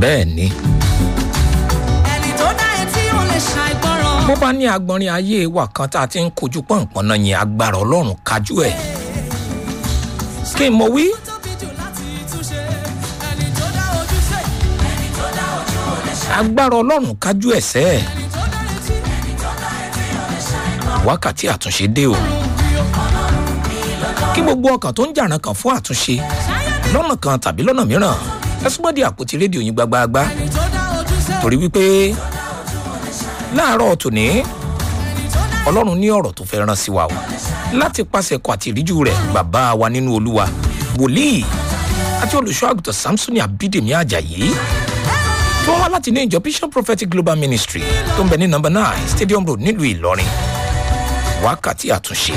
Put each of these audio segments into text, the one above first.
bẹ́ẹ̀ ni ẹni tó dá etí ò lè ṣàìgbọràn. bó bá ní agbọnrin ayé wa kan tá a ti ń kojú pọ̀npọ̀n náà yẹn agbára ọlọ́run kájú ẹ̀ kí n mọ wí tóbi jù láti túnṣe ẹni tó dá ojúṣe. ẹni tó dá ojú ò lè ṣàìgbọràn. agbára ọlọ́run kájú ẹ̀ sẹ́ ẹ̀ ẹni tó dá etí. ẹni tó dá etí ò lè ṣàìgbọràn. wákàtí àtúnṣe dé o kí gbogbo ọkàn tó ń jàrán kan fún àtúnṣe lọ́nà kan tàbí lọ́nà mìíràn ẹ súnmọ́ di àpótí rédíò yín gbagbagbá ẹni tó dá ojúṣe. torí wípé láàárọ̀ tòní ẹni tó dá ọlọ́run ní ọ̀rọ̀ tó fẹ́ rán sí wa o láti pàṣẹ ẹ̀kọ́ àti ìríjú rẹ̀ bàbá wa nínú olúwa wòlíì àti olùṣọ́ àgùntàn samsoni abídèmí ajayi tó wá láti ní ìjọ vision prophetic global ministry tó ń bẹ ní number nine stadium road nílùú ìlọrin wákàtí àtúnṣe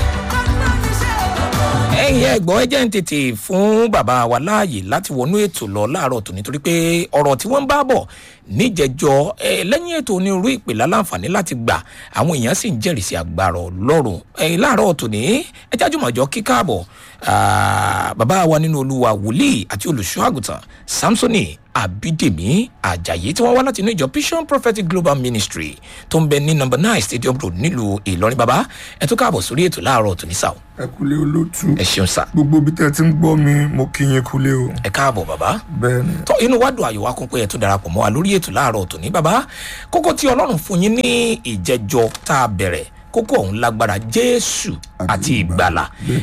ẹ̀yin ẹ̀gbọ́n ẹ jẹ́ ń tètè fún bàbá wa láàyè láti wọnú ètò lọ láàárọ̀ tòní torí pé ọ̀rọ̀ tí wọ́n ń bá bọ̀ níjẹjọ ẹ lẹ́yìn ètò onírúurú ìpìlẹ̀ aláǹfààní láti gbà àwọn èèyàn sì ń jẹ́rìí sí agbára ọlọ́run ẹ láàárọ̀ tòní ẹ jájúmọ̀jọ kíkàbọ̀ bàbá wa nínú olúwa wòlíì àti olùṣọ́ àgùntàn samsoni abídèmí ajayi tí wọ́n wá láti inú ìjọ vision prophetic global ministry tó ń bẹ ní number nine stadium road nílùú ìlọrin bàbá ẹ tó káàbọ̀ sórí ètò láàárọ̀ tòní sáà ẹ kúlé olótú ẹ ṣeun sá gbogbo bí tẹ́ ti ń gbọ́ mi mo kí yín kúlé o ẹ káàbọ̀ bàbá bẹ́ẹ̀ ni tọ inú wa dùn àyò wa kún pé ẹ tún darapọ̀ mọ́ wa lórí ètò láàárọ̀ tòní bàbá kókó tí ọlọ́run fún yín ní ìjẹjọ tá a bẹ̀rẹ̀ kókó ọ̀hún lágbára jésù àti ìgbàlà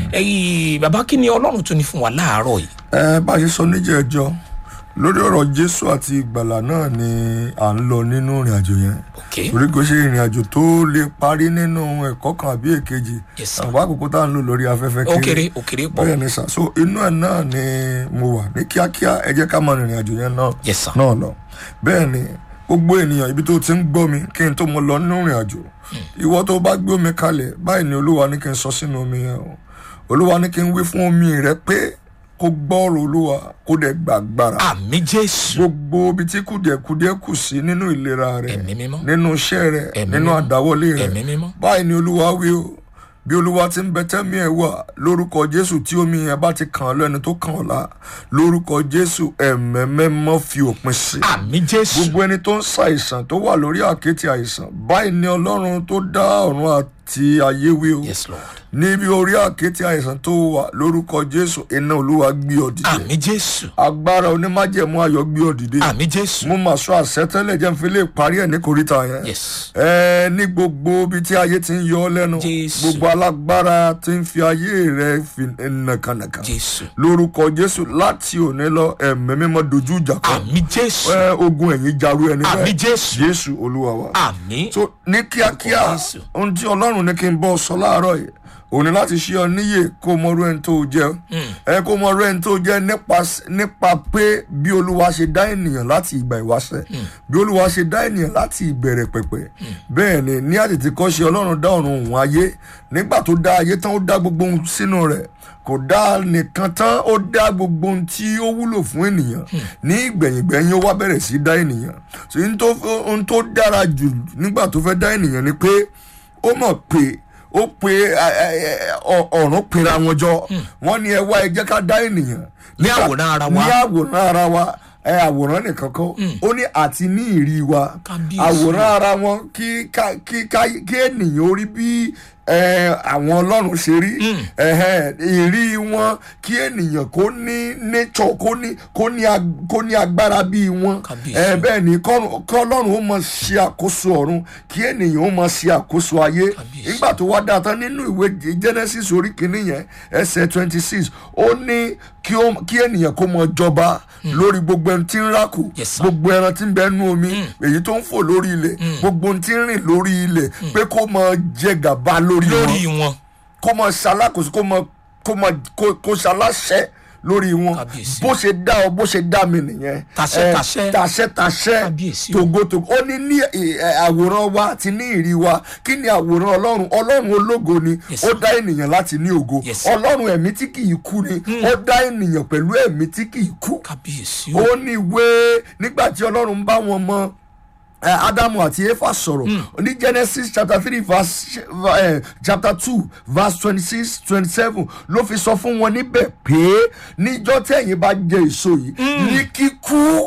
ẹyìn bàbá kí ni ọlọ́run tún ní fún wa láàárọ̀ yìí. ẹ bá a ṣe sọ níjẹ̀ẹ́jọ́ lórí ọ̀rọ̀ jésù àti ìgbàlà náà ni à ń lọ nínú ìrìn àjò yẹn ok torí kò ṣe ìrìn àjò tó lè parí nínú ẹ̀kọ́ kan àbí èkejì Yes, sir. àwọn àkókò tá à ń lò lórí afẹ́fẹ́ ó kéré ó kéré pọ̀ bẹ́ẹ̀ ni sà so inú ẹ̀ náà ni mo wà ní kíákíá ẹ jẹ́ ká máa rìnrìn àjò yẹn náà Yes, sir. náà lọ bẹ́ẹ̀ ni gbogbo ènìyàn ibi tó ti ń gbọ́ mi kí n tó mo lọ nínú ìrìn àjò ìwọ tó bá gbé omi kalẹ̀ báyìí ni olúwa ní kí n sọ sínú omi yẹn o olúwa ní kí n wí fún omi rẹ pé kó gbọ́rọ̀ olúwa kó dẹ̀ gbàgbára àmì jésù gbogbo ibi tí kùdìẹ̀kùdìẹ̀ kù sí nínú ìlera rẹ Ẹ̀mí mímọ́. nínú iṣẹ́ rẹ Ẹ̀mí nínú mímọ́. àdáwọlé rẹ Ẹ̀mí mímọ́. báyìí ni olúwa wí o bí olúwa ti ń bẹ tẹ́mi ẹ̀ wà lórúkọ jésù tí omi yẹn bá ti kàn án lẹ́nu tó kàn ọ́ la lórúkọ jésù ẹ̀mẹ́mẹ́mọ́ fi òpin sí i àmì jésù gbogbo ẹni tó ń ṣàìsàn tó wà lórí àkéte àìsàn báyìí ni ọlọ́run tó dá ọ̀run àti ayé wí o yes lord níbi orí àkéte àìsàn tó wà lórúkọ jésù iná olúwa gbé ọ dìde àmì jésù agbára onímájẹ̀mú ayọ̀ gbé ọ dìde àmì jésù mo máa sọ àṣetẹ́lẹ̀ jẹ́ n fi lè parí ẹ̀ ní koríta yẹn yes ẹ ní gbogbo ibi tí ayé ti ń yọ ọ lẹ́nu Jésù. gbogbo alágbára ti ń fi ayé rẹ fi nàkànàkà jésù lórúkọ jésù láti òní lọ ẹ̀mí mímọ́ dojú ìjà kan àmì jésù ẹ ogun ẹ̀yìn jaru ẹni àmì bẹ́ẹ̀ jésù jésù olúwa wa. àmì so ní kíákíá Jésù. ohun tí ọlọ́run ní kí n bọ́ sọ láàárọ̀ yìí òní láti ṣe ọ níyè kó o mọrú ẹni tó o jẹ ẹ kó o mọrú ẹni tó o jẹ nípa nípa pé bí olúwa ṣe dá ènìyàn láti ìgbà ìwáṣẹ bí olúwa ṣe dá ènìyàn láti ìbẹ̀rẹ̀ pẹ̀pẹ̀ bẹ́ẹ̀ ni ní àtètè kọ́ ṣe ọlọ́run dá ọ̀run òun ayé nígbà tó dá ayé tán ó dá gbogbo ohun sínú rẹ̀ kò dá nìkan tán ó dá gbogbo ohun tí ó wúlò fún ènìyàn ní ìgbẹ̀yìngbẹ̀yìn ó wá bẹ̀rẹ̀ sí dá ènìyàn so ohun tó ohun tó dára jù nígbà tó fẹ́ dá ènìyàn ni pé ó mọ̀ pé ó pe ẹ, ẹ, ẹ, ọ- ọ̀run pera wọn jọ wọ́n ní ẹ wá ẹ jẹ́ ká dá ènìyàn Ní Nígbà- àwòrán ara wa. ní àwòrán ara wa ẹ àwòrán nìkan kọ́ ó ní àti ní ìrí wa Kábíyèsí. àwòrán ara wọn kí ká- kí ká- kí ènìyàn ó rí bí ẹ, àwọn ọlọ́run ṣe rí ẹ̀hẹ́n, ìrí wọn kí ènìyàn kó ní nature kó ní kó ní ag- kó ní agbára bíi wọn Kábíyèsí. ẹ, bẹ́ẹ̀ ni kọ́run- kọ́lọ́run ó mọ ṣe àkóso ọ̀run kí ènìyàn ó mọ ṣe àkóso ayé Kábíyèsí. nígbà tó wá dáa tán nínú ìwé genesis orí kìíní yẹn ẹsẹ̀ twenty six ó ní kí ó- kí ènìyàn kó mọ jọba lórí gbogbo ẹni tí ń rákò Yes, sir. gbogbo ẹran tí ń bẹ nú omi èyí tó ń fò lórí ilẹ̀ gbogbo ohun tí ń rìn lórí ilẹ̀ pé kó mọ jẹ gàba lórí wọn lórí wọn kó mọ ṣalákòóso kó mọ kó mọ kó kó ṣaláṣẹ lórí wọn Kábíyèsí. bó ṣe dá ọ bó ṣe dá mi nìyẹn Tàṣẹ, Eh, tàṣẹ. tàṣẹ tàṣẹ Kábíyèsí o. togotogo ó ní ní eh, eh, àwòrán wa àti ní ìrí wa kí ni àwòrán ọlọ́run ọlọ́run ológo ni Yes, ó sir. dá ènìyàn láti ní ògo Yes, sir. ọlọ́run ẹ̀mí tí kì í kú ni ó dá ènìyàn pẹ̀lú ẹ̀mí tí kì í kú kábíyèsí o ó ní ìwé nígbà tí ọlọ́run bá wọn mọ eh, ádámù àti éfà sọ̀rọ̀ ní genesis chapter three verse eh, chapter two verse twenty six twenty seven ló fi sọ fún wọn níbẹ̀ pé níjọ́ tẹ̀yìn bá jẹ èso yìí ní kíkú ẹ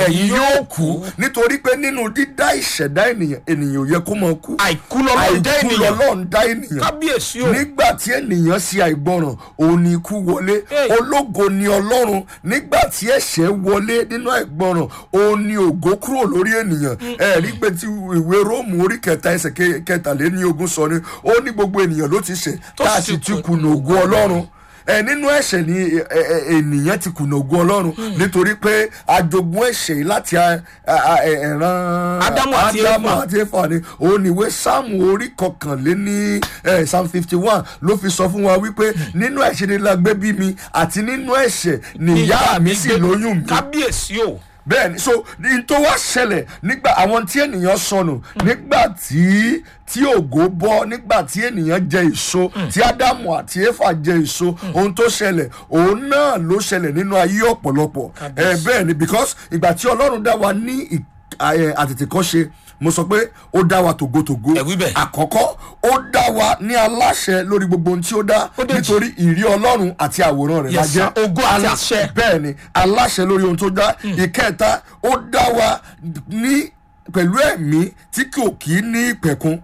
ẹ̀yin yóò kú nítorí pé nínú dídá ìṣẹ̀dá ènìyàn ènìyàn ò yẹ kó máa kú àìkú lọ́lọ́run dá àìkú ènìyàn lọ́lọ́run dá ènìyàn kábíyèsí o nígbà tí ènìyàn ṣe àìgbọràn òun ni ikú wọlé Hey. ológo ni ọlọ́run nígbà tí ẹ̀ṣẹ̀ wọlé nínú àìgbọràn òun ni ògo kúrò lórí ènìyàn ẹ rí pé tí ìwé róòmù orí kẹta ẹsẹ̀ ke- kẹtàléní ogún sọ ni ó ní gbogbo ènìyàn ló ti ṣẹ̀ Tó tá a sì sì ti ti kùnà ògo ọlọ́run ẹ nínú ẹ̀ṣẹ̀ ni ẹ, ẹ, ènìyàn ti kùnà ògo ọlọ́run nítorí pé ajogún ẹ̀ṣẹ̀ yìí láti a- a- a- ẹ- ẹ̀ràn Ádámù àti Ádámù Éfà. àti éfà ni òun ni ìwé sáàmù orí kọkànléní eh, psalm fifty one ló fi sọ fún wa wípé nínú ẹ̀ṣẹ̀ ni la gbé bí mi àti nínú ẹ̀ṣẹ̀ nìyá mi sì gbé- lóyún mi kábíyèsí o bẹ́ẹ̀ ni so ní tó wá ṣẹlẹ̀ nígbà àwọn tí ènìyàn sọnù nígbà tí tí ògo bọ́ nígbà tí ènìyàn jẹ èso tí ádámù àti éfà jẹ èso ohun tó ṣẹlẹ̀ òun náà ló ṣẹlẹ̀ nínú ayé ọ̀pọ̀lọpọ̀ ẹ bẹ́ẹ̀ ni because ìgbà tí ọlọ́run dá wa ní ì- ẹ, àtètèkọ́ṣe mo sọ pé ó dá wa tògótògó Ẹ wí bẹ́ẹ̀. àkọ́kọ́ ó dá wa ní aláṣẹ lórí gbogbo ohun tí ó dá Ó dé jì. nítorí ìrí ọlọ́run àti àwòrán rẹ̀ la Yes, sir. jẹ́ Ògo àti Alá- àṣẹ. bẹ́ẹ̀ ni aláṣẹ lórí ohun tó dá ìkẹta ó dá wa ní pẹ̀lú ẹ̀mí tí kò kí ní ìpẹ̀kun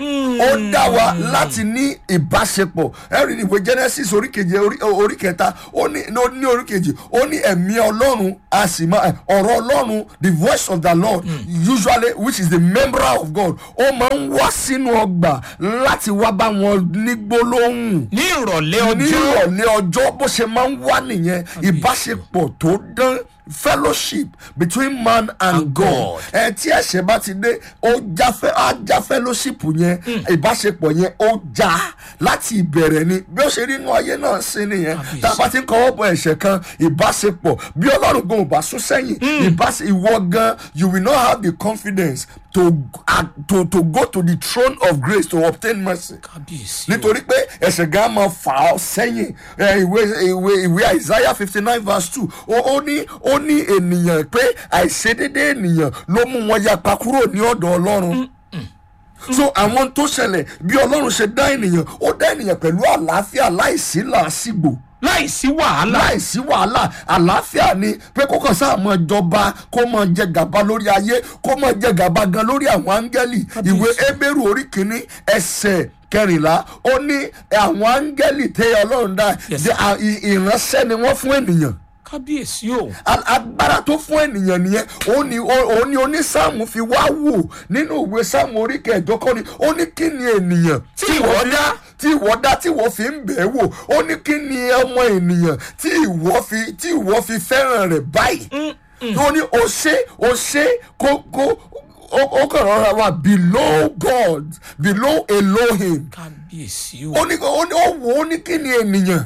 ó dá wa láti ní ìbáṣepọ̀ ẹ̀rí ní ìwé genesis orí keje orí- orí kẹta ó ní ó ní orí kejì ó ní ẹ̀mí ọlọ́run a sì máa ọ̀rọ̀ ọlọ́run the voice of the lord usually which is the member of god ó máa ń wá sínú ọgbà láti wá bá wọn ní gbólóhùn ní ìrọ̀lẹ́ ní ọjọ́ ìrọ̀lẹ́ ọjọ́ bó ṣe máa ń wá nìyẹn ìbáṣepọ̀ tó dán fellowship between man and And god God. ẹ tí ẹ̀ṣẹ̀ bá ti dé ó já fẹ́ á já fellowship yẹn ìbáṣepọ̀ yẹn ó já láti ìbẹ̀rẹ̀ ni bí ó ṣe rí inú ayé náà sí nìyẹn Kábíyèsí. tá a bá ti ń kọ́wọ́ bọ ẹ̀ṣẹ̀ kan ìbáṣepọ̀ bí ọlọ́run gan ò bá sún sẹ́yìn ìbáṣe ìwọ gan you will not have the confidence to, uh, to, to go to the throne of grace to obtain mercy kábíyèsí o nítorí pé ẹsẹ̀ gan máa fà ọ́ sẹ́yìn ẹ, ìwé ìwé ìwé isaiah fifty nine verse two ó ó ní ó ní ènìyàn pé àìṣedédé ènìyàn ló mú wọn yapa kúrò ní ọ̀dọ̀ ọlọ́run so àwọn tó ṣẹlẹ̀ bí ọlọ́run ṣe dá ènìyàn ó dá ènìyàn pẹ̀lú àlàáfíà láìsí làásìgbò láìsí wàhálà láìsí wàhálà àlàáfíà ni pé kókàn sáà mọ jọba kó mọ jẹ gàba lórí ayé kó mọ jẹ gàba gan lórí àwọn áńgẹ́lì ìwé ebéèrú orí kìíní ẹsẹ̀ kẹrìnlá ó ní àwọn áńgẹ́lì tẹ ọlọ́run dá Yes, de- à- ì- ìránṣẹ́ ni wọ́n fún ènìyàn kábíyèsí o A- agbára tó fún ènìyàn nìyẹn òun ni òun ni onísáàmù fi wá wò nínú ìwé sáàmù orí kẹjọ kọ́ ni ó ní kí ni ènìyàn Tí ìwọ dá. tí ìwọ dá tí ìwọ fi ń bẹ̀ ẹ́ wò ó ní kí ni ọmọ ènìyàn tí ìwọ fi tí ìwọ fi fẹ́ràn rẹ̀ báyìí ó ní o ṣe o ṣe kó kó ó ó kàn rọra wà below God below Elohim kábíyèsí o ó ní ó ní ó wò ó ní kí ni ènìyàn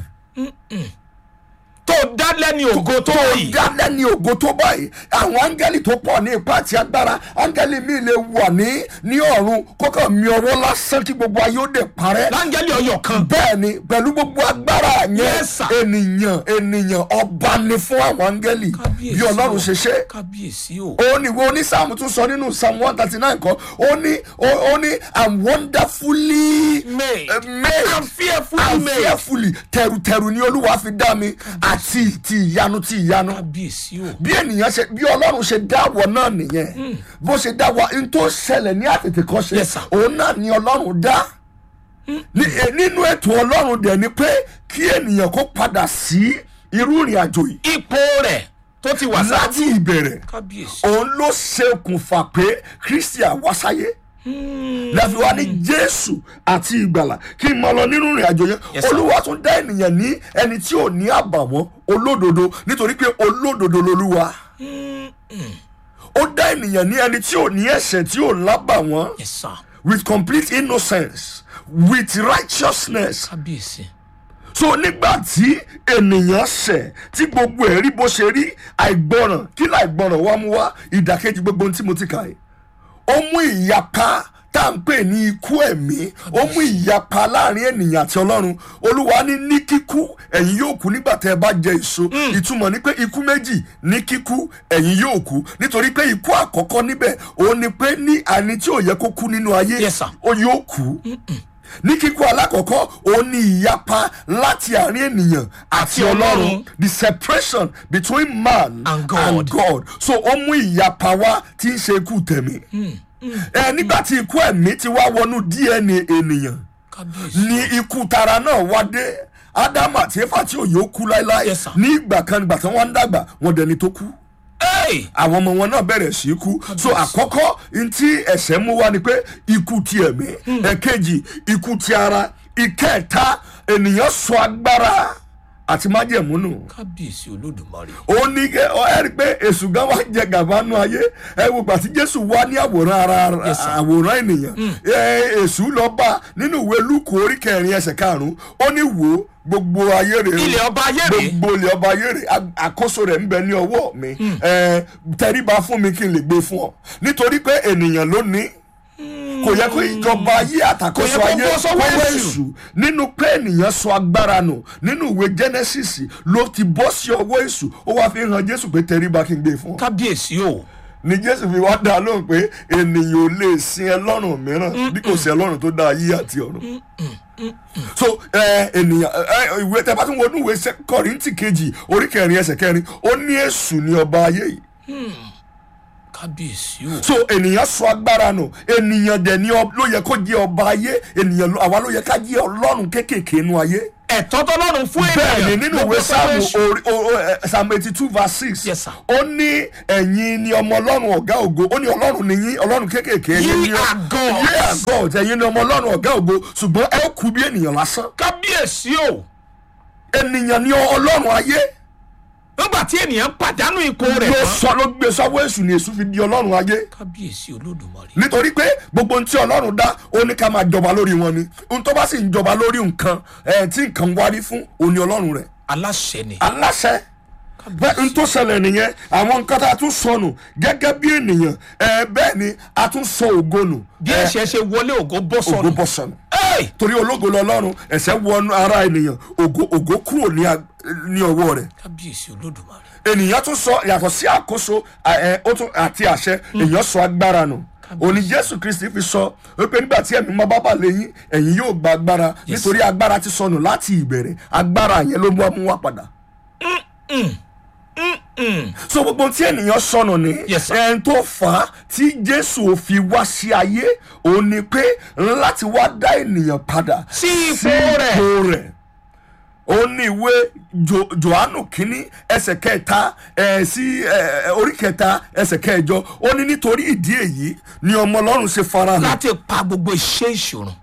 tó dá lẹ́ni ògo tó yìí dálẹ́ ní ògo tó báyìí àwọn áńgẹ́lì tó pọ̀ ní ipá àti agbára áńgẹ́lì mi lè wà ní ní ọ̀run kókàn mi ọwọ́ lásán kí gbogbo ayé ó dẹ̀ parẹ́ láńgẹ́lì ọyọ kan bẹ́ẹ̀ ni pẹ̀lú gbogbo agbára yẹn Yes, sir. ènìyàn ènìyàn ọba ni fún àwọn áńgẹ́lì kábíyèsí bí ọlọ́run o. ṣe ṣe kábíyèsí o ó ní wo ní sáàmù tún sọ nínú psalm one thirty nine kan ó ní ó ó ní i'm wonderfully Made. uh, made I'm fearfully I'm made. fearfully tẹrutẹru ni olúwa fi dá mi àti ti ìyanu ti ìyanu kábíyèsí o bí ènìyàn ṣe bí ọlọ́run ṣe dá wọ náà nìyẹn bó ṣe dá wa n tó ṣẹlẹ̀ ní àtètè kan ṣe Yes, sir. òun náà ni ọlọ́run dá Ní- eh, nínú ètò ọlọ́run dẹ̀ ni pé kí ènìyàn kó padà sí irú ìrìn àjò yìí ipò rẹ̀ tó ti wà láti sáájú ìbẹ̀rẹ̀ kábíyèsí òun ló ṣokùnfà pé kristi àwásáyé láfi wá ní jésù àti ìgbàlà kí n máa lọ nínú ìrìn àjò yẹn Yes, sir. olúwa tún dá ènìyàn ní ẹni tí ò ní àbàwọ́n olódodo nítorí pé olódodo lolúwa ó dá ènìyàn ní ẹni tí ò ní ẹ̀ṣẹ̀ tí ò lábàwọ́n yes sir with complete innocence with righteousness kábíyèsí so nígbà tí ènìyàn ṣẹ̀ tí gbogbo ẹ̀ rí bó ṣe rí àìgbọràn kí láìgbọràn wá mú wá ìdàkejì gbogbo ohun tí mo ti kà yìí ó mú ìyapa tá à ń pè ní ikú ẹ̀mí ó mú ìyapa láàrin ènìyàn àti ọlọ́run olúwa ní ní kíkú ẹ̀yin yóò kú nígbà tẹ́ ẹ bá jẹ èso ìtumọ̀ ni pé ikú méjì ní kíkú ẹ̀yin yóò kú nítorí pé ikú àkọ́kọ́ níbẹ̀ òun ni pé ní àní tí ò yẹ kó kú nínú ayé Yes, sir. ó yóò kú ní kíkú alákọ̀ọ́kọ́ òun ni ìyapa láti àárín ènìyàn àti Àti Ọlọ́run. ọlọ́run the separation between man And God. and God so ó mú ìyapa wá tí ń ṣe ikú tẹ̀mí ẹ nígbà tí ikú ẹ̀mí ti wá wọnú DNA ènìyàn kábíyèsí ni ikú tara náà wá dé ádámù àti éfà tí òye ó kú láéláé Yes, sir. ní ìgbà kan nígbà tí wọ́n ń dàgbà wọ́n dẹni tó kú Hey! àwọn ọmọ wọn náà bẹ̀rẹ̀ sí í kú so àkọ́kọ́ ntí ẹ̀sẹ̀ mú wá ni pé ikú ti ẹ̀mí ẹ̀kejì ikú ti ara ìkẹta ènìyàn sọ agbára àti májẹ̀mú nù kábíyèsí olódùmarè ó ní kẹ ọ ẹ rí i pé èṣù gan wá jẹ gàba nù ayé ẹ wò gbà tí jésù wá ní àwòrán ara Yes, sir. àwòrán ènìyàn ẹ èṣù lọ bá nínú ìwé lúkù orí kẹrin ẹsẹ karùnún ó ní wò ó gbogbo ayé rè é ilẹ̀ ọba ayé rèé gbogbo ilẹ̀ ọba ayé rè a- àkóso rẹ̀ ń bẹ ní ọwọ́ mi ẹ tẹríba fún mi kí n lè gbé fún ọ nítorí pé ènìyàn ló ní kò yẹ kó ìjọba ayé àtàkóso Kò yẹ kó ayé bọ́ sọ́wọ́ kọ́wọ́ èṣù. èṣù nínú pé ènìyàn sọ agbára nù nínú ìwé genesis ló ti bọ́ sí ọwọ́ èṣù ó wá fi hàn jésù pé tẹríba kí n gbé fún ọ kábíyèsí o ni jésù fi wá dá lóhùn pé ènìyàn ò lè sin ẹlọ́run mìíràn bí kò sí ẹlọ́run tó dá ayé àti ọ̀run so ẹ ènìyàn ẹ ìwé tẹ bá tún wọnú ìwé Ṣẹ- kọríntì kejì orí kẹrin ẹsẹ kẹrin ó ní èṣù ní ọba ayé yìí kábíyèsí o so ènìyàn sọ agbára nù ènìyàn dẹ̀ ni ọ- ló yẹ kó jẹ́ ọba ayé ènìyàn ló- àwa ló yẹ ká jẹ́ ọlọ́run kéékèèké inú ayé ẹ̀tọ́ tọ́lọ́run fún ènìyàn bẹ́ẹ̀ ni nínú ló ìwé gbé sọ́wọ́ sáàmù èṣù. orí- o- o- ẹ, sáàmù eighty two verse six Yes, sir. ó ní ẹ̀yin ni ọmọ ọlọ́run ọ̀gá ògo ó ní ọlọ́run ni yín ọlọ́run kéékèèké ẹ̀yin Ye ni ọ- are gods. Ye are gods ẹ̀yin ni ọmọ ọlọ́run ọ̀gá ògo ṣùgbọ́n ẹ kú bí ènìyàn lásán kábíyèsí o ènìyàn ni ọlọ́run ayé nígbà tí ènìyàn pàdánù ipò rẹ̀ ló tán sọ ló gbé sọ́wọ́ èṣù ni èṣù fi di ọlọ́run ayé kábíyèsí olódùmarè nítorí pé gbogbo ohun tí ọlọ́run dá ó ní ká máa jọba lórí wọn ni ohun tó bá sì ń jọba lórí nǹkan ẹ̀ tí nǹkan wárí fún òní ọlọ́run rẹ̀ aláṣẹ ni aláṣẹ bẹ́ẹ̀ n tó ṣẹlẹ̀ nìyẹn àwọn nǹkan tá a tún sọnù gẹ́gẹ́ bí ènìyàn ẹ bẹ́ẹ̀ ni a tún sọ ògo nù bí ẹ, ẹ̀ṣẹ̀ ṣe wọlé ògo bọ́ ògo sọnù bọ́ sọnù Hey! torí ológo lọ́lọ́run ẹ̀ṣẹ̀ wọnú ara ènìyàn ògo ògo kúrò ní ag- ní ọwọ́ rẹ̀ kábíyèsí olódùmarè ènìyàn tún sọ yàtọ̀ sí àkóso ẹ, ó tún- àti àṣẹ èèyàn sọ agbára nù òní jésù kristi fi sọ wípé nígbà tí ẹ̀mí mọ́ bábà lẹ́yìn ẹ̀yin yóò gba agbára Yes. nítorí agbára ti sọnù láti ìbẹ̀rẹ̀ agbára yẹn ló mú amú wá padà. so gbogbo tí ènìyàn sọnù ni Yes, sir. ẹn tó fà á tí jésù ò fi wá sí ayé òun ni pé láti wá dá ènìyàn padà Sí ipò rẹ̀. ipò rẹ̀ ó ní ìwé Jo- johannu kínní ẹsẹ̀ kẹta ẹ̀ sí ẹ̀, ẹ̀, orí kẹta ẹsẹ̀ kẹjọ ó ní nítorí ìdí èyí ni ọmọ ọlọ́run ṣe farahàn láti pa gbogbo iṣẹ́ ìṣòro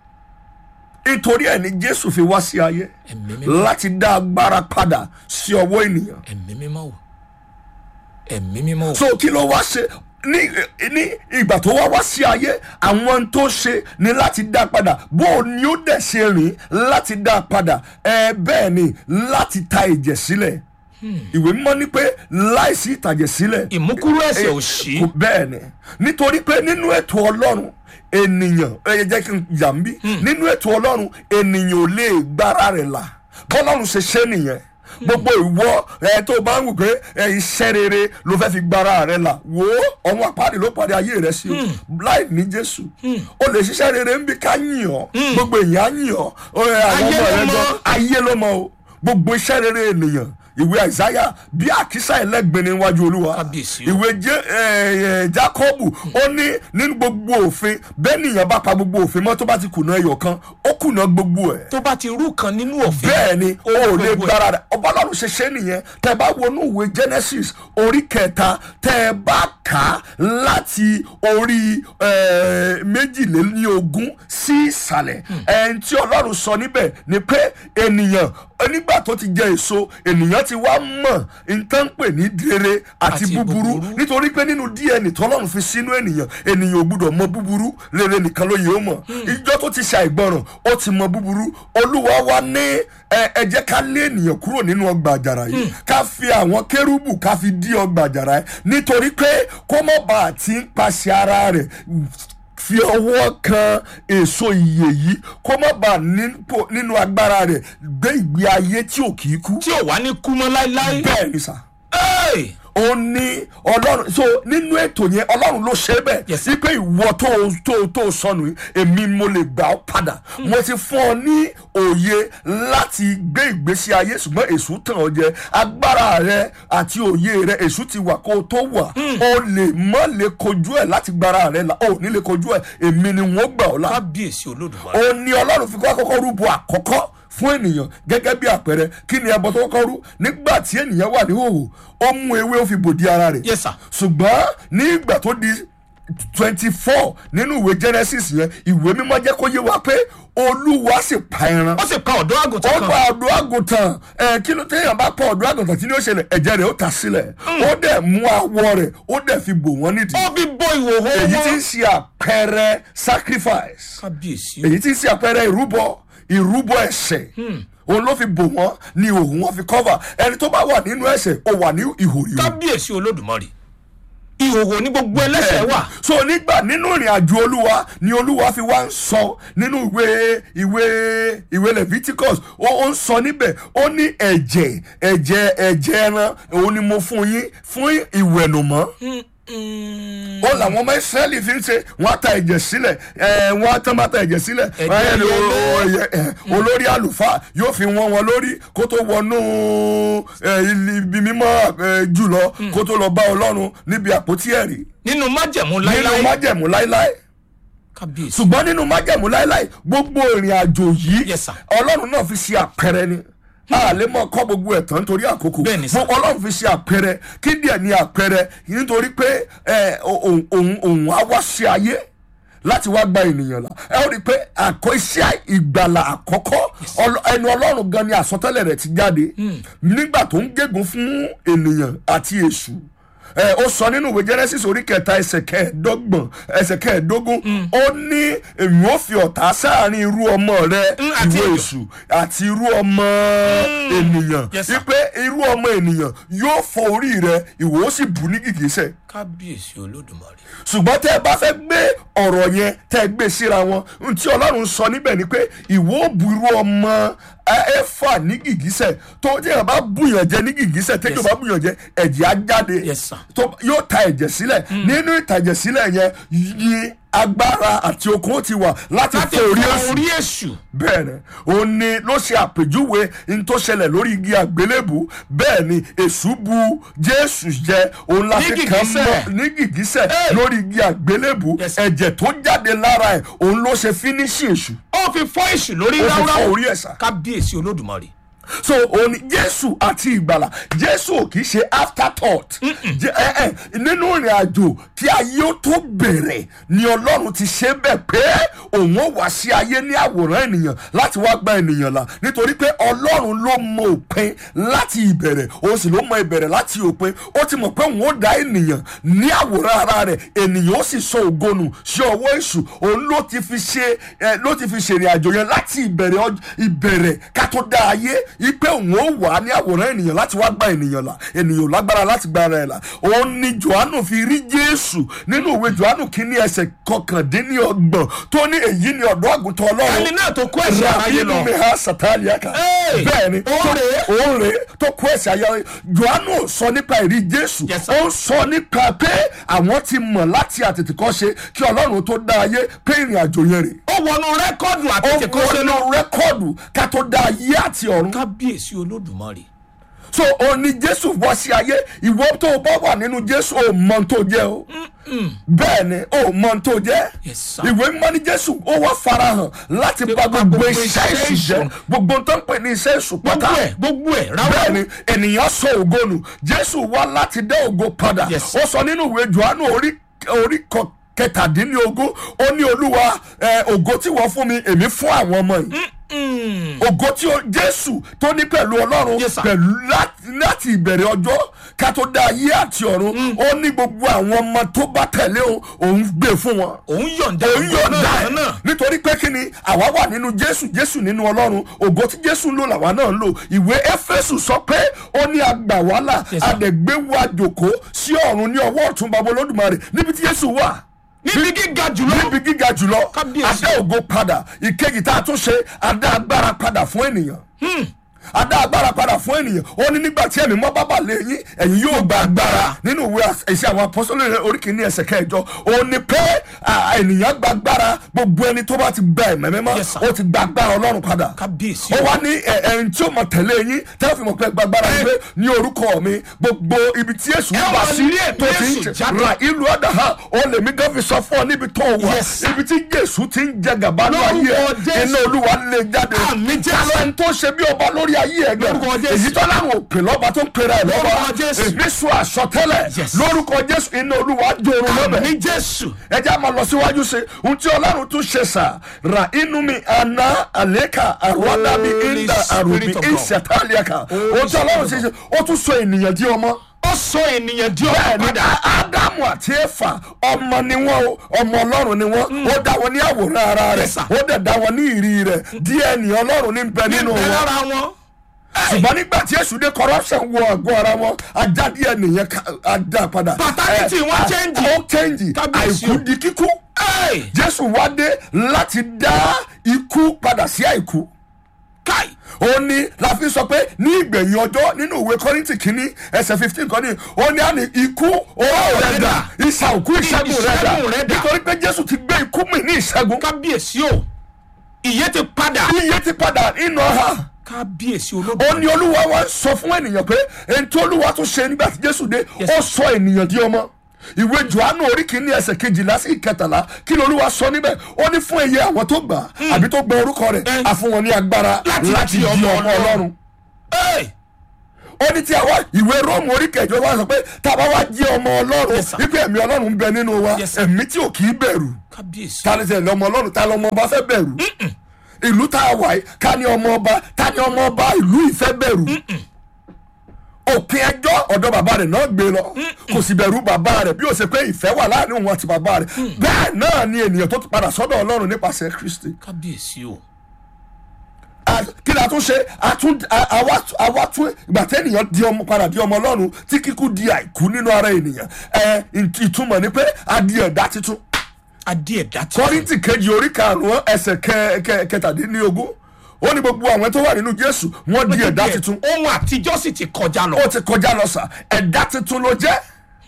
nítorí ẹ̀ ni jésù fi wá sí ayé ẹ̀mí mímọ́ láti dá agbára padà sí ọwọ́ ènìyàn ẹ̀mí mímọ́ o ẹ̀mí mímọ́ o so kí ló wá ṣe ní ní ìgbà tó wá wá sí ayé àwọn tó ṣe ni láti dá padà bó o ní ó dẹ̀ ṣe rìn láti dá padà ẹ bẹ́ẹ̀ ni láti ta ìjẹ̀ sílẹ̀ ìwé mímọ́ ní pé láìsí ìtàjẹ̀ sílẹ̀ ìmúkúrú ẹ̀ṣẹ̀ ò sí kò bẹ́ẹ̀ ni nítorí pé nínú ètò ọlọ́run ènìyàn ẹ jẹ́ kí n yà ń bí nínú ètò ọlọ́run ènìyàn ò lè gbára rẹ̀ là bọ́lọ́run ṣe ṣe nìyẹn gbogbo ìwọ ẹ tó bá ń wù pé ẹ iṣẹ́ rere ló fẹ́ fi gbára rẹ̀ là wò ó ọ̀hún àpáàdé ló parí ayé rẹ̀ sí o láì ní jésù o lè ṣiṣẹ́ rere ń bí ká yìn ọ́ gbogbo èèyàn á yìn ọ́ ó, ẹ, àwọn Ayé ọmọ ló rẹ̀ mọ̀. gan ayé ló mọ o gbogbo iṣẹ́ rere ènìyàn ìwé àìsáyà bí àkísà ẹlẹ́gbin níwájú olúwa Kábíyèsí o. ìwé jẹ́ ẹ, ẹ, jákọ́bù ó ní nínú gbogbo òfin bẹ́ẹ̀ nìyẹn bá pa gbogbo òfin mọ́ tó bá ti kùnà ẹyọ kan ó kùnà gbogbo ẹ̀ tó bá ti rú kan nínú òfin bẹ́ẹ̀ ni o ò lè gbogbo ẹ̀. gbára rẹ̀ ọba ọlọ́run ṣe ṣe nìyẹn tẹ́ ẹ bá wọnú ìwé genesis orí kẹta tẹ́ ẹ bá kà á láti orí eh, méjìlélógún sí ìsàlẹ̀ ẹni tí ọlọ́run sọ níbẹ̀ ni pé ènìyàn nígbà tó ti jẹ èso ènìyàn ti wá mọ̀ nǹkan pè ní rere àti Àti búburú búburú. nítorí pé nínú dna tọ́lọ́run fi sínú ènìyàn ènìyàn ò gbúdọ̀ mọ búburú rere nìkan ló yẹ ó mọ̀ ìjọ tó ti ṣàìgbọràn ó ti mọ búburú olúwa wa ní ẹ ẹ jẹ́ ká lé ènìyàn kúrò nínú ọgbà àjàrà yìí ká fi àwọn kérúbù ká fi dí ọgbà àjàrà yìí nítorí pé kó mọ̀ bá a ti ń paṣẹ ara rẹ̀ fi ọwọ́ kan èso ìyè yìí kó má bàa nípò- nínú agbára rẹ̀ gbé ìgbé ayé tí ò kì í kú tí ò wá ní kú mọ́ láéláé bẹ́ẹ̀ ni sà Hey! ó ní ọlọ́run so nínú ètò yẹn ọlọ́run ló ṣe é bẹ́ẹ̀ Yes, sir. wípé ìwọ tó tó tó sọnù yìí èmi mo lè gbà ọ́ padà mo ti fún ọ ní òye láti gbé ìgbésí ayé ṣùgbọ́n èṣù tàn ọ́ jẹ agbára rẹ àti òye rẹ èṣù ti wà kó o tó wà o lè mọ́ lè kojú ẹ̀ láti gbára rẹ la o ò ní lè kojú ẹ̀ èmi ni wọ́n gbà ọ́ la kábíyèsí olódùmarè ó ní ọlọ́run fi kọ́ àkọ́kọ́ rúbọ àkọ́kọ́ fún ènìyàn gẹ́gẹ́ bí àpẹẹrẹ kí ni ẹbọ tó kọ́kọ́ rú nígbà tí ènìyàn wà ní hòhò ó mú ewé ó fi bòdì ara rẹ̀ Yes, sir. ṣùgbọ́n ní ìgbà tó di twenty four nínú ìwé genesis yẹn ìwé mímọ́ jẹ́ kó yé wa pé olúwa sì pa ẹran ó sì pa ọ̀dọ́ àgùntàn ó kan pa ọ̀dọ́ àgùntàn ẹ kí ló téèyàn bá pa ọ̀dọ́ àgùntàn tí ní ó ṣẹlẹ̀ ẹ̀jẹ̀ rẹ̀ ó ta sílẹ̀ ó dẹ̀ mú awọ rẹ̀ ó dẹ̀ fi bò wọ́n nídìí ó fi bọ ìhòòhò èyí tí ń wọn ṣe àpẹẹrẹ sacrifice kábíyèsí èyí tí ń ṣe àpẹẹrẹ ìrúbọ ìrúbọ ẹ̀ṣẹ̀ òun ló fi bò wọ́n ni òun wọn fi cover ẹni tó bá wà nínú ẹ̀ṣẹ̀ ó wà ní ìhò ìhò kábíyèsí olódùmarè ìhòòhò ní gbogbo ẹlẹ́ṣẹ̀ wà so nígbà nínú ìrìn àjò olúwa ni olúwa fi wá ń sọ nínú ìwé ìwé ìwé leviticus ó ó ń sọ níbẹ̀ ó ní ẹ̀jẹ̀ ẹ̀jẹ̀ ẹ̀jẹ̀ ẹran òun ni mo fún yín fún ìwẹ̀nùmọ́ ó làwọn ọmọ ìsírẹ́lì fi ń ṣe wọ́n á ta ẹ̀jẹ̀ sílẹ̀ ẹ̀ wọ́n á tán bá ta ẹ̀jẹ̀ sílẹ̀ Ẹ̀jẹ̀ wọ́n á yẹ yẹlé. o- o- ẹ̀, olórí àlùfáà yóò fi wọ́n wọn lórí kó tó wọnú ẹ̀, ibi mímọ́ ẹ̀, jùlọ kó tó lọ bá ọlọ́run níbi àpótí ẹ̀rí nínú májẹ̀mú nínú láíláí májẹ̀mú láíláí kábíyèsí ṣùgbọ́n nínú májẹ̀mú láíláí gbogbo ìrìn àjò yìí Yes, sir. ọlọ́run náà fi ṣe àpẹẹrẹ ni a lè mọ kọ́ gbogbo ẹ̀ tán nítorí àkókò Bẹ́ẹ̀ ni, sir. Fún ọlọ́run fi ṣe àpẹẹrẹ kí díẹ̀ ní àpẹẹrẹ nítorí pé ẹ, òun òun- òun á wá sí ayé láti wá gba ènìyàn là ẹ ó rí i pé àkọ́ iṣẹ́ ìgbàlà àkọ́kọ́ ọlọ- ẹnu ọlọ́run gan ni àsọtẹ́lẹ̀ rẹ̀ ti jáde nígbà tó ń gégùn fún ènìyàn àti èṣù ẹ ó sọ nínú ìwé genesis orí kẹta ẹsẹ kẹẹ̀ẹ́dọ́gbọ̀n ẹsẹ kẹẹ̀ẹ́dógún ó ní èmi ó fi ọ̀tá sáàrin irú ọmọ rẹ Mm, àti ìwé èjò. èṣù àti irú ọmọ ènìyàn Yes, sir. wípé irú ọmọ ènìyàn yóò fọ orí rẹ ìwọ ó sì bù ní gìgísẹ̀ kábíyèsí olódùmarè ṣùgbọ́n tẹ́ ẹ bá fẹ́ gbé ọ̀rọ̀ yẹn tẹ́ ẹ gbé síra wọn ohun tí ọlọ́run sọ níbẹ̀ ni pé ìwọ ò bu irú ọmọ ẹ- ẹ̀fà ní gìgísẹ̀ tó tí ẹ bá bùyàn jẹ ní gìgísẹ̀ tẹ́jọ́ Yes. bá bùyàn jẹ ẹ̀jẹ̀ á jáde Yes, sir. tó yóò ta ẹ̀jẹ̀ sílẹ̀ nínú ìtàjẹ̀ sílẹ̀ yẹn yí agbára àti okun ó ti wà láti láti fọ orí fọ èṣù orí èṣù bẹ́ẹ̀ ni òun ni ló ṣe àpèjúwe n tó ṣẹlẹ̀ lórí igi àgbélébù bẹ́ẹ̀ ni èṣù bu jésù jẹ òun la Ní fi kàn gìgísẹ̀. mọ́ ní gìgísẹ̀ Hey. lórí igi àgbélébù Yes. ẹ̀jẹ̀ tó jáde lára ẹ̀ òun ló ṣe fínísì èṣù ó fi fọ́ èṣù lórí ó fi fọ ráúráú orí ẹ̀ sá kábíyèsí olódùmarè so òun ni jésù àti ìgbàlà jésù ò kì í ṣe afterthought Jé- ẹ, ẹ, nínú ìrìn àjò kí ayé ó tó bẹ̀rẹ̀ ni ọlọ́run ti ṣe bẹ́ẹ̀ pé òun ó wá sí ayé ní àwòrán ènìyàn láti wá gba ènìyàn là nítorí pé ọlọ́run ló mọ òpin láti ìbẹ̀rẹ̀ òun sì ló mọ ìbẹ̀rẹ̀ láti òpin ó ti mọ̀ pé òun ó dá ènìyàn ní àwòrán ara rẹ̀ ènìyàn ó sì sọ ògonù sí ọwọ́ èṣù òun ló ti fi ṣe ẹ, ló ti fi ṣèrìn àjò yẹn láti ìbẹ̀rẹ̀ ọj- ìbẹ̀rẹ̀ ká tó dá ayé ipe òun ó wà ní àwòrán ènìyàn láti wá gba ènìyàn là ènìyàn ò lágbára láti gba ara ẹ̀ là òun ni johannu fi rí jésù nínú ìwé johannu kínní ẹsẹ̀ kọkàndínlọ́gbọ̀n tó ní èyí ni ọ̀dọ́ àgùntàn ọlọ́run ẹni náà tó kó ẹ̀ṣẹ̀ aráyé lọ mi ha satani aka Hey! bẹ́ẹ̀ ni Òun rèé. òun rèé tó kó ẹ̀ṣẹ̀ ayé johannu sọ nípa ìrí jésù Yes, sir. ó ń sọ nípa pé àwọn ti mọ̀ láti àtètèkọ́ṣe kí ọlọ́run tó dá ayé pé ìrìn àjò yẹn rè ó wọnú rẹ́kọ́ọ̀dù ó àtẹ̀tẹ̀ kan ṣe lọ wọnú rẹ́kọ́ọ̀dù ká tó dá ayé àti ọ̀run kábíyèsí olódùmarè so òun ni jésù wá sí ayé ìwọ tó o bá wà nínú jésù ò mọ ohun tó jẹ o bẹ́ẹ̀ ni ò mọ ohun tó jẹ Yes, sir. ìwé mímọ́ ní jésù ó wá farahàn láti Nípa bá gbogbo gbogbo iṣẹ́ iṣẹ́ èṣù jẹ èṣù. gbogbo tó ń pè ní iṣẹ́ èṣù gbogbo pátá ẹ̀ gbogbo ẹ̀ bẹ́ẹ̀ ráúráú ni ènìyàn sọ ògo nù jésù wá láti dá ògo padà Yes. ó sọ nínú ìwé johannu orí orí kọ kẹtàdínlógún ó ní olúwa ẹ, ògo tí wọ́n fún mi èmi fún àwọn ọmọ yìí ògo tí ó jésù tó ní pẹ̀lú ọlọ́run Yes, sir. pẹ̀lú láti- láti ìbẹ̀rẹ̀ ọjọ́ ká tó dá ayé àti ọ̀run ó ní gbogbo àwọn ọmọ tó bá tẹ̀lé òun òun gbé fún wọn òun yọ̀ǹda òun yóò ògo dá náà ẹ náà nítorí pé kí ni àwa wà nínú jésù jésù nínú ọlọ́run ògo tí jésù ń lò làwa náà ń lò ìwé éfésù sọ pé ó ní agbà wàhálà Yes, sir. àdẹ̀gbé wa jòkó sí ọ̀run ní ọwọ́ ọ̀tún bàbá olódùmarè níbi tí jésù wà níbi gíga jùlọ níbi gíga jùlọ Kábíyèsí. adá ògo padà ìkejì tá a tún ṣe adá agbára padà fún ènìyàn adá agbára padà fún ènìyàn ó ní nígbà tí ẹ̀mí mọ́ bábà lé yín ẹ̀yin yóò gba agbára nínú ìwé ìṣe àwọn apọ́sọ́lẹ̀ oríkìíní ẹsẹ̀ kẹjọ ó ní pé à, ènìyàn gba agbára gbogbo ẹni tó bá ti gba ẹ̀mẹ́ mímọ́ Yes, sir. ó ti gba agbára ọlọ́run padà kábíyèsí ó o wá ní ẹ- ẹni tí ó mọ tẹ̀lé yín tẹ́lẹ̀ fi mọ̀ pé gbàgbára Ẹ. gbé ní orúkọ mi gbogbo ibi tí èsù Ẹ wà wà sí ní ètò tó ti ń Jésù jẹ jáde. ra ìlú ọ̀dà ha ó lè mí gan fi sọ fún ọ níbi tó wà Yes. ibi tí jésù ti ń jẹ gàba ní Lórúkọ ayé ẹ Jésù. iná olúwa lè jáde Àmín Jésù. kálọ̀ ẹni tó ṣe bí ọba lórí ayé ẹ gan Lórúkọ Jésù. èyí tó láwọn òpè lọ́ba tó ń pera ẹ̀ lọ́ba Lórúkọ Jésù. èmi sọ àsọtẹ́lẹ̀ Yes. lórúkọ jésù iná olúwa jòrò lọ́bẹ̀ ní jésù ẹ jẹ́ àmọ́ lọ síwájú sí ohun tí ọlọ́run tún ṣe sà ra inú mi àná àlékà àrùwádà mi Holy ìndà àrùbí Spirit of God. ìṣẹ̀tàlíàkà Holy ohun tí ọlọ́run ṣe Spirit ṣe ó tún sọ ènìyàn di ọmọ ó sọ ènìyàn di ọmọ bẹ́ẹ̀ni padà ádámù àti éfà ọmọ ni wọ́n o ọmọ ọlọ́run ni wọ́n ó dá wọn ní àwòrán ara rẹ̀ Yes, sir. ó dẹ̀ dá wọn ní ìrì rẹ̀ díẹ̀ ní ọlọ́run ní bẹ nínú níbẹ̀ wọn lára wọn ṣùgbọ́n nígbà tí èṣù dé corruption wọ àgọ́ ara wọn ajá díẹ̀ nìyẹn ká- á dá padà Paternity Eh, wọn ah, change. ó change Kábíyèsí àìkú o. di kíkú Ẹ́ẹ̀, jésù wá dé láti dá ikú padà sí àìkú káì ó ní la fi sọ pé ní ìgbẹ̀yìn ọjọ́ nínú ìwé kọ́rìntì kínní ẹsẹ̀ fifteen kan ní ó ní àní ikú owó rẹ̀ dà ìsà òkú ìṣẹ́gun rẹ̀ dà Ìṣẹ́gun rẹ̀ dà. nítorí pé jésù ti gbé ikú mi ní ìṣẹ́gun kábíyèsí o ìyè ti padà iye ti padà nínú ọ̀hà kábíyèsí ó olódò ní olúwa wa ń sọ fún ènìyàn pé èyí tí olúwa tún ṣe nígbà tí jésù dé Yes. ó sọ ènìyàn di ọmọ ìwé johannu orí kìíní ẹsẹ̀ kejìlá sí ìkẹtàlá kí ni olúwa sọ níbẹ̀ ó ní fún iye àwọn tó gbà àbí tó gbọ́ orúkọ rẹ̀ Eh. a fún wọn ní agbára Láti láti di di ọmọ ọmọ ọlọ́run Ẹ́ẹ̀, ó ní tí a wá ìwé róòmù orí kẹjọ wá sọ pé tá a bá wá jẹ́ ọmọ ọlọ́run Yes, sir. wípé ẹ̀mí ọlọ́run ń bẹ nínú wa Yes, sir. ẹ̀mí tí ò kì í bẹ̀rù kábíyèsí ta ni tẹ̀lé ọmọ ọlọ́run ta lọmọ ọba fẹ́ bẹ̀rù ìlú tá a wà yìí ká ní ọmọ ọba ta ní ọmọ ọba ìlú ìfẹ́ bẹ̀rù òpin ẹjọ́ ọ̀dọ̀ bàbá rẹ̀ náà gbé lọ kò sì bẹ̀rù bàbá rẹ̀ bí ó ṣe pé ìfẹ́ wà láàrin òun àti bàbá rẹ̀ bẹ́ẹ̀ náà ni ènìyàn tó ti padà sọ́dọ̀ ọlọ́run nípasẹ̀ kristi kábíyèsí o A- kí ni a tún ṣe a tún a- àwa àwa tún ìgbà tí ènìyàn di ọmọ padà di ọmọ ọlọ́run tí kíkú di àìkú nínú ara ènìyàn ẹ ìt- ìtumọ̀ ni pé a di ẹ̀dá tuntun adé ẹ̀dá ti kọ́rìntì kejì orí karùn-ún ẹsẹ̀ kẹ- kẹ- kẹtàdínlógún ó ní gbogbo àwọn tó wà nínú jésù wọ́n di ẹ̀dá tuntun ohun àtijọ́ sì ti kọjá lọ ó ti kọjá lọ sà ẹ̀dá tuntun ló jẹ́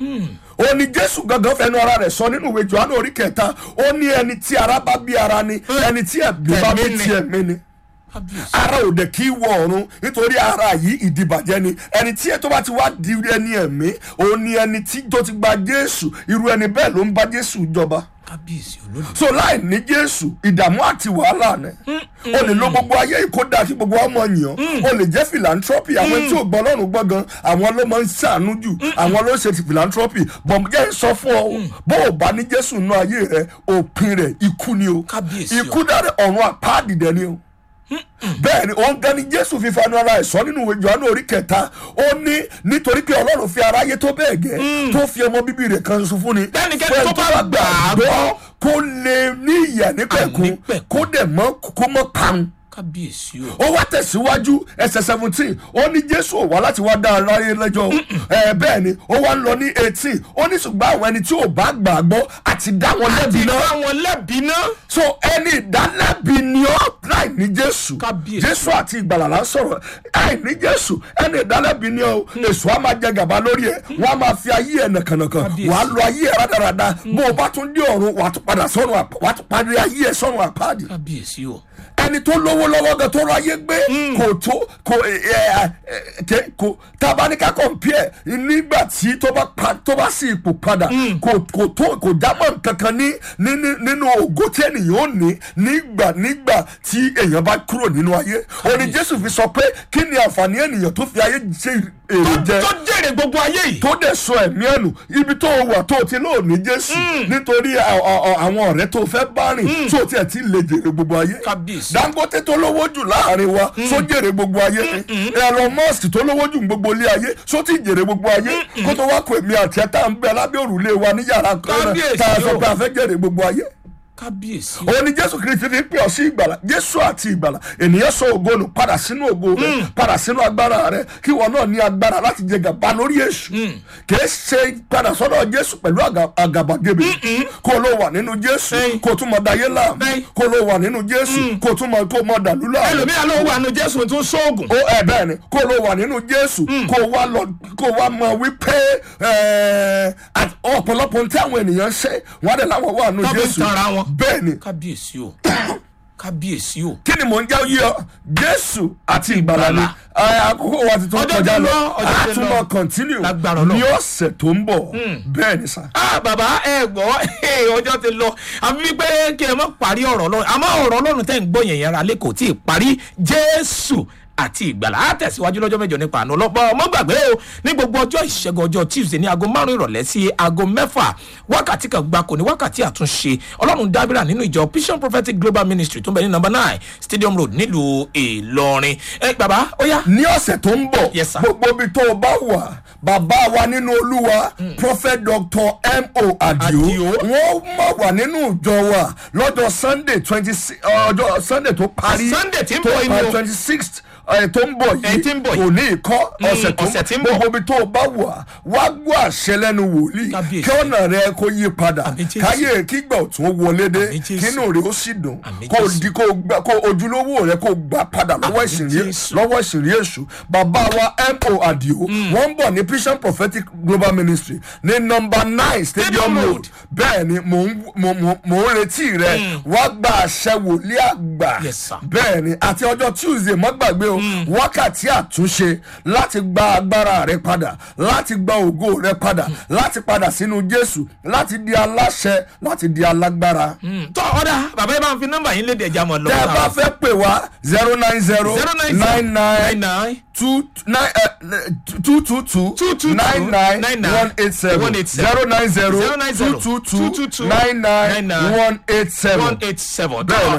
ó ní jésù gangan fẹnu ara rẹ̀ sọ nínú ìwé johannu orí kẹta ó ní ẹni tí ara bá bí ara ni ẹni tí ẹ̀mí bá bí Ẹ̀mí ni. ti ẹ̀mí ni kábíyèsí ara ò dẹ̀ kí wọ ọ̀run nítorí ara yìí ìdìbàjẹ́ ni ẹni tí tó bá ti wá di ẹni ẹ̀mí òun ni ẹni tí tó ti gba jésù irú ẹni bẹ́ẹ̀ ló ń bá jésù jọba kábíyèsí olódò so láì ní jésù ìdààmú àti wàhálà ni o lè lo gbogbo ayé ìkódà kí gbogbo ọmọ yàn o lè jẹ́ philanthropy àwọn tí ò gbọ́ lọ́rùn gbọ́ gan àwọn ló máa ń ṣàánú jù àwọn ló ń ṣe ti philanthropy bọ̀m jẹ́ ń sọ fún ọ bó o bá ní jésù nú ayé rẹ òpin rẹ ikú ni o Kábíyèsí o. ikú dáre ọ̀run àpáàdì dẹ ni o bẹ́ẹ̀ ni òun gan ni jésù fífa ẹnu ara ẹ̀ sọ nínú ìwé johannu orí kẹta ó ní nítorí pé ọlọ́run fi aráyé tó bẹ́ẹ̀ gẹ́ tó fi ọmọ bíbí rẹ̀ kan ṣoṣo fún ni Bẹ́ẹ̀nikẹ́ni fún tó ẹni bá gbà á gbọ́, kó lè ní ìyà nípẹ̀kun Àìnípẹ̀kun. kó dẹ̀ mọ́ kó mọ́ parun kábíyèsí o ó wá tẹ̀síwájú ẹsẹ̀ seventeen ó ní jésù ò wá láti wá dá aráyé lẹ́jọ́ ẹ bẹ́ẹ̀ ni ó wá ń lọ ní eighteen ó ní ṣùgbọ́n àwọn ẹni tí ò bá gbàgbọ́ àti dá wọn lẹ́bi ti náà bá wọn lẹ́bi náà so ẹni ìdálẹ́bi ni ọ́ láì ní jésù Kábíyèsí. jésù àti ìgbàlà là ń sọ̀rọ̀ láì ní jésù ẹni ìdálẹ́bi ni ọ́ èso á máa jẹ gàba lórí ẹ̀ wọ́n á máa fi ayé ẹ̀ nàkànàkàn Kábíyèsí. wàá lo ayé ẹ̀ rádaràda bó o bá tún dé ọ̀run wàá tún padà sọ́run àpá- wàá tún parí ayé ẹ̀ sọ́run àpáàdì kábíyèsí o ẹni tó lówó lọ́wọ́ gan tó ráyé gbé kò tó kò ẹ ẹ ẹ kò tabaníkà compare nígbà tí tó bá pa tó bá sí ipò padà kò kò tó kò jámọ́ kankan ní ní ní- nínú ògo tí ènìyàn ò ní nígbà nígbà tí èèyàn bá kúrò nínú ayé òní jésù fi sọ pé kí ni àǹfààní ènìyàn tó fi ayé ṣe èrè jẹ tó jèrè gbogbo ayé yìí tó dẹ̀ sọ ẹ̀mí ẹ̀nù ibi tó o wà tó o ti lóò ní jésù nítorí à- à- à- àwọn ọ̀rẹ́ tó o fẹ́ bá rìn tó o tiẹ̀ ti lè jèrè gbogbo ayé kábíyèsí dangote tó lówó jù láàrin wa só jèrè gbogbo ayé ni elon musk tó lówó jù ní gbogbo ilé ayé só ti jèrè gbogbo ayé kó tó wá kó èmi àti ẹ tá à ń bẹ lábẹ́ òrùlé wa ní yàrá kan náà Kábíyèsí tá a sọ o. pé a fẹ́ jèrè gbogbo ayé kábíyèsí òun ni jésù kristi fi pè ọ sí ìgbàlà jésù àti ìgbàlà ènìyàn sọ ògo nù padà sínú ògo rẹ padà sínú agbára rẹ kí wọn náà ní agbára láti jẹ gàba lórí èṣù kìí ṣe padà sọ́dọ̀ jésù pẹ̀lú àgà- àgàbàgebè kó ló wà nínú jésù Ẹ̀yin. kó tún mọ dayé láàmú Ẹ̀yin. kó ló wà nínú jésù kó tún mọ kó mọ dàlú láàmú ẹlòmíà ló wà nù jésù tún sóògùn ó ẹ bẹ́ẹ̀ ni kó ló wà nínú jésù kó wá lọ kó wá mọ wípé ẹ, àti ọ̀pọ̀lọpọ̀ ní tí àwọn ènìyàn ṣe wọ́n á dẹ̀ láwọn wà nínú Tọ́ fi ń jésù tanra wọn. bẹ́ẹ̀ ni kábíyèsí o kábíyèsí o kí ni mò ń jẹ́ yí ọ jésù àti ìgbàlà ni Ìgbàlà. ẹ, àkókò wa ti tó Ọjọ́ kọjá ti lọ lọ, ọjọ́ ti àtúmọ̀ lọ. continue Lágbára Ọlọ́run. ní ọ̀sẹ̀ tó ń bọ̀ bẹ́ẹ̀ ni sà. ah bàbá ẹ gbọ́ ọjọ́ ti lọ àfi wípé kí ẹ má parí ọ̀rọ̀ ọlọ́run àmọ́ ọ̀rọ̀ ọlọ́run tẹ́ ń gbọ́ yẹn yẹn ra lé kò tí ì parí jésù àti ìgbàlá á tẹ̀síwájú lọ́jọ́ mẹ́jọ nípa àná ọlọ́pàá ọmọ gbàgbé o ní gbogbo ọjọ́ ìṣẹ́gun ọjọ́ tuesday ní aago márùn ìrọ̀lẹ́ sí aago mẹ́fà wákàtí kan gbáko ní wákàtí àtúnṣe ọlọ́run dábìrà nínú ìjọ vision prophetic global ministry tó ń bẹ ní number nine stadium road nílùú ìlọrin ẹ bàbá ó yá ní ọ̀sẹ̀ tó ń bọ̀ Yes, sir. gbogbo ibi tó o bá wà bàbá wa nínú olúwa prophet dr mo adio Adio. wọ́n mọ̀ wà nínú ìjọ wa lọ́jọ́ sunday twenty six ọjọ́ sunday tó parí Sunday tí ń tó bọ̀ yìí ni o. twenty sixth tó ń bọ̀ Ẹ tí ń bọ̀ yìí yìí. òní ìkọ́ ọ̀sẹ̀ ọ̀sẹ̀ tí tó ń ń bọ̀. bọ̀ gbogbo ibi tó o bá wà wá gbọ́ àṣẹ lẹ́nu wòlíì Kábíyèsí. kí ọ̀nà rẹ kó yí padà Àmín Jésù. káyé kígbà ọ̀tún wọlé dé Àmín Jésù. kínú rẹ ó sì dùn Àmín kó Jésù. di kó gbà- kó ojúlówó rẹ kó gbà padà lọ́wọ́ Àmín ìsìnrí Jésù. lọ́wọ́ ìsìnrí èṣù bàbá wa mo adio wọ́n ń bọ̀ ní vision prophetic global ministry ní nọmba nine stadium Stadium road Road. bẹ́ẹ̀ ni mò ń mò mò- mò ń retí rẹ wá gba àṣẹ wòlíì àgbà Yes, sir. bẹ́ẹ̀ ni àti ọjọ́ tuesday mọ́ gbàgbé o wákàtí àtúnṣe láti gba agbára rẹ padà láti gba ògo rẹ padà láti padà sínú jésù láti di aláṣẹ láti di alágbára tọ́ ọ̀dà bàbá ẹ bá ń fi nọ́mbà yín léde ẹja mọ̀ tẹ́ ẹ bá lọ́wọ́ fẹ́ pè wá zero nine zero zero nine nine nine nine two nine uh, two two two Two two nine two nine nine nine one eight seven one eight seven zero nine zero zero nine two zero two two two two two nine nine nine nine one eight seven one eight seven. Bẹ́ẹ̀ ni.